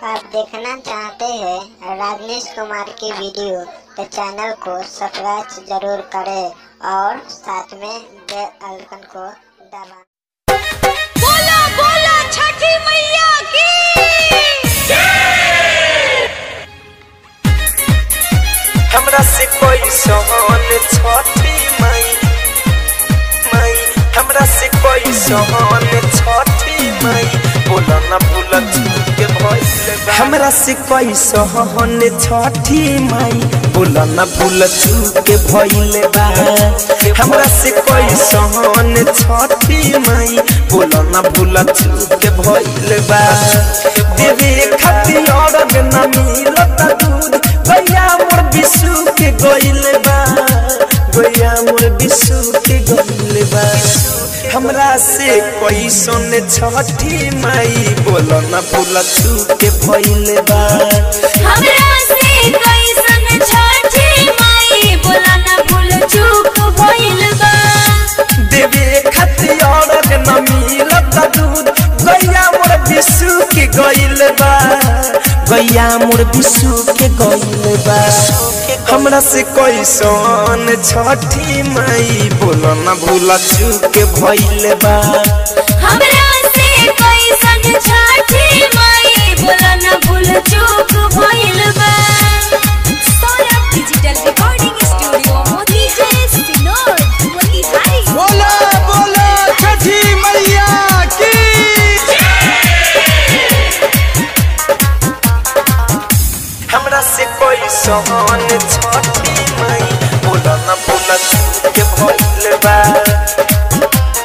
आप देखना चाहते हैं राजनेश कुमार की वीडियो तो चैनल को सब्सक्राइब जरूर करें और साथ में बेल आइकन को दबाएं बोला बोला छठी मैया की हमरा से कोई सहन छठी माई माई हमरा से कोई सहन छठी माई बोला ना भूल के भइल बा हमरा से कोई सहन छठी माई बोला ना भूल के भइल बा हमरा से कोई सहन छठी माई बोला ना भूल के भइल बा देवे खातिर और न मिलता दूध गैया मोर बिसु के गइल बा गैया मोर बिसु के गइल बा हमरा से कोई सोन छठी माई बोलो ना भूल के भइल बा हमरा से कैसन छठी माई बोला ना भूल चूक भइल बा देवे खातिर और न मिलता दूध गैया मोर बिसु के गइल बा गैया मोर बिसु के गइल बा हमरा से कोई सोन छठी माई बोलो ना भूल के भइल बा हमरा से कैसन छठी माई बोला ना भूल चूक भइल बा सौरभ डिजिटल रिकॉर्डिंग स्टूडियो मोती जय सिनोर मोती हाई बोला बोला छठी मैया की हमरा से कोई सोन छठी माई बोलो ना भूल के भइल बा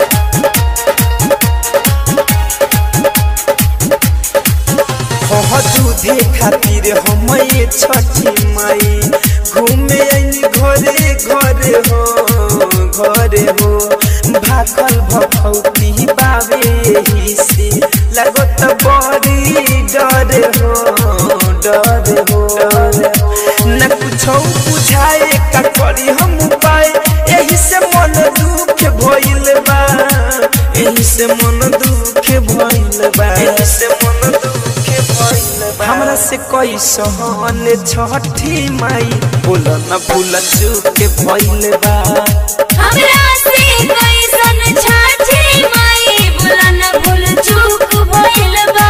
हो दूधे खातिर हम ये छठी माई घूमे आइनी घरे घरे हो घरे हो भाखल भखौती बावे एही से लगत बड़ी डर हो डर हो न कुछो बुझाए का करी हम उपाय एही से मन दुख भइल बा एही से मन दुख भइल बा एही से मन दुख भइल बा हमरा से कोई सहन छठी माई बोल न भूल चूक भइल बा हमरा से कैसन छठी माई बोला ना भूल चूक भइल बा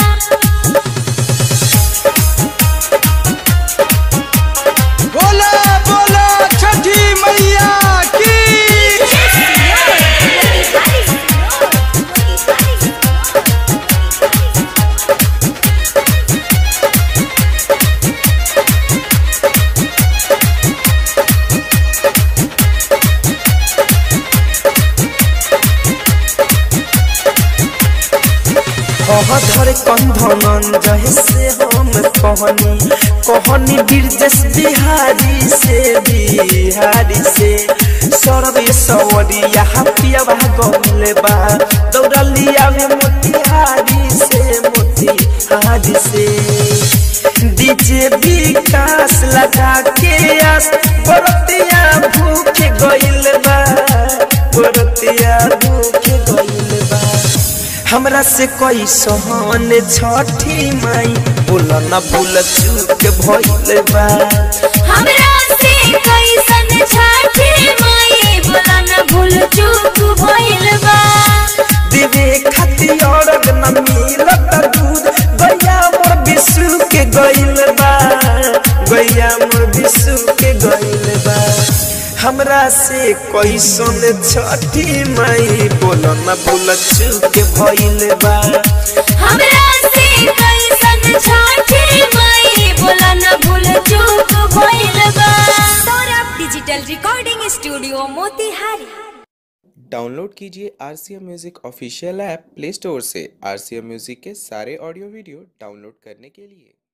बोला बोला छठी मैया की धर कंधनन जहे से हम कहनी कहनी बिरजस बिहारी से बिहारी से सरवे सवरी यहाँ पियावा गले बा दौड़लिया में मोतिहारी से मोतिहारी से डीजे विकास लगा के आस बरतिया भूखे गइल बा बरतिया भूखे गइल बा हमरा से कोई सोहन छठी माई बोल न भूल चूक भइल बा हमरा से कैसन छठी माई बोला ना भूल चूक भइल बा देवे खातिर और न मिलत दूध गैया मोर बिसु के गइल बा गैया मोर बिसु के गइल बा हमरा से कोई सोन छठी माई बोल न भूल चूक भइल बा हमरा से कैसन छठी माई बोला ना भूल चूक भइल बा Saurabh digital recording studio Motihari download कीजिए R C M music official app play store से आर सी एम म्यूज़िक के सारे ऑडियो वीडियो डाउनलोड करने के लिए